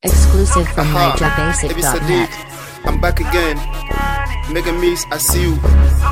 Exclusive from Aha, Ebi NigerBasic.net. Sadiq, I'm back again. Mega Miss, I see you.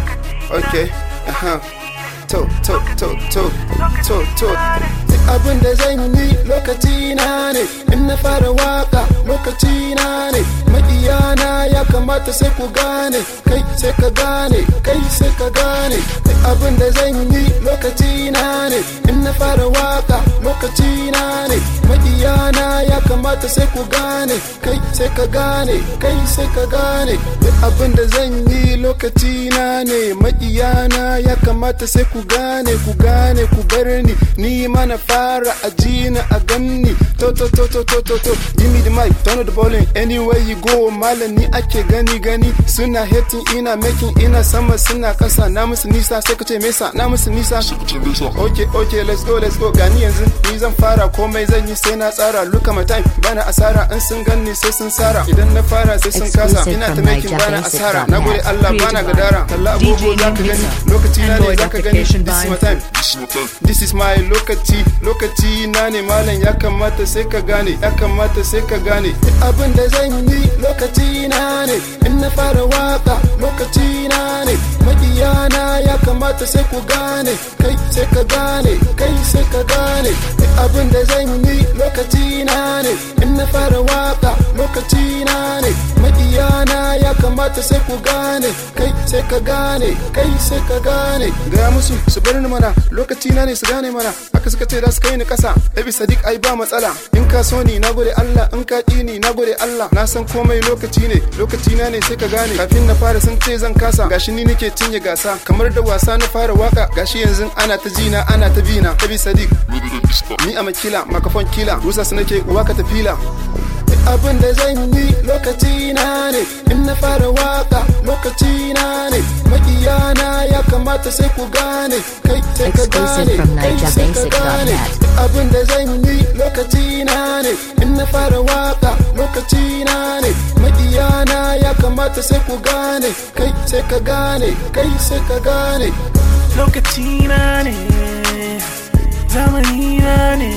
Okay, uh huh. To, to, to, to, to, to. Duk abin da zan yi lokaci na ne, in na fara waka lokaci na ne. Maƙiyana ya kamata sai ku gane, kai sai ka gane, kai sai ka gane. Duk abin da zan yi lokaci na ne, in na fara waka lokaci na ne. Maƙiyana ya kamata sai ku gane, kai sai ka gane, kai sai ka gane. Duk abin da zan yi lokaci na ne, maƙiyana ya kamata sai ku gane, ku gane, ku bar ni, ni ma na fara a ji na a ganni. To to to to to to to, give me the mic, turn on the bowling, anywhere you go, malam ni ake gani gani. Suna hating, ina making, ina sama, suna kasa, na musu nisa, sai ka ce mesa, na musu nisa. Okay, okay, let's go, let's go. Gani yanzu, ni zan fara komai zan yi sai na tsara. Look at my time, bana asara, in sun ganni sai sun sara. Idan na fara sai sun kasa, Exclusive ina ta from making bana asara. NigerBasic.net. Na gode Allah bana gadara. Talla agogo za ka gani, lokaci na ne za ka gani. This is my time. This is my lokaci, lokaci na ne malam ya kamata sai ka gane, ya kamata sai ka gane. Duk Abin da zan yi lokaci na ne, in na fara waka lokaci na ne. Maƙiyana ya kamata sai ku gane, kai sai ka gane, kai sai ka gane. Duk Abin da zan yi lokaci na ne, in na fara waka lokaci na ne. Maƙiyana ya kamata sai ku gane, kai sai ka gane, kai sai ka gane. Gaya musu su bar ni mana, lokaci na ne su gane mana. Haka suka ce za su kai ni ƙasa, Ebi Sadiq ai ba matsala. In ka so ni na gode Allah, in ka ƙi ni na gode Allah. Na san komai lokaci ne, lokaci na ne sai ka gane. Kafin na fara sun ce zan kasa, gashi ni nake cinye gasa. Kamar da wasa na fara waka, gashi yanzu ana ta jina, ana ta bina. Ebi Sadiq, ni a makila, makafon kila, rusa su nake waka ta fila. Duk abin da zan yi lokaci na ne in na fara waka lokaci na ne makiyana ya kamata sai ku gane kai sai ka Exclusive gane from kai sai ka gane NigerBasic.net. Duk abin da zan yi lokaci na ne in na fara waka lokaci na ne makiyana ya kamata sai ku gane kai sai ka gane kai sai ka gane lokaci na ne zamani na ne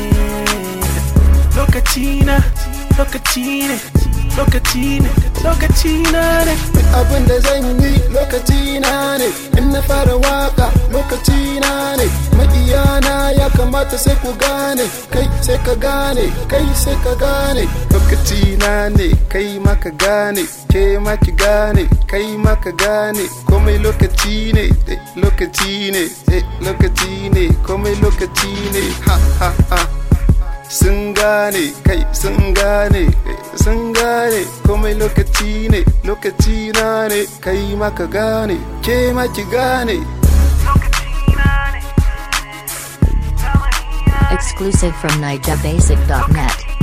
lokaci na lokaci ne lokaci ne lokaci na ne Duk abin da zan yi lokaci na ne in na fara waka lokaci na ne makiyana ya kamata sai ku gane kai sai ka gane kai sai ka gane lokaci na ne kai ma ka gane ke ma ki gane kai ma ka gane komai lokaci ne eh, lokaci ne eh, lokaci ne komai lokaci ne ha ha ha sun gane kai sun gane eh, sun gane komai lokaci ne lokaci na ne kai ma ka gane ke ma ki gane Exclusive from NigerBasic.net.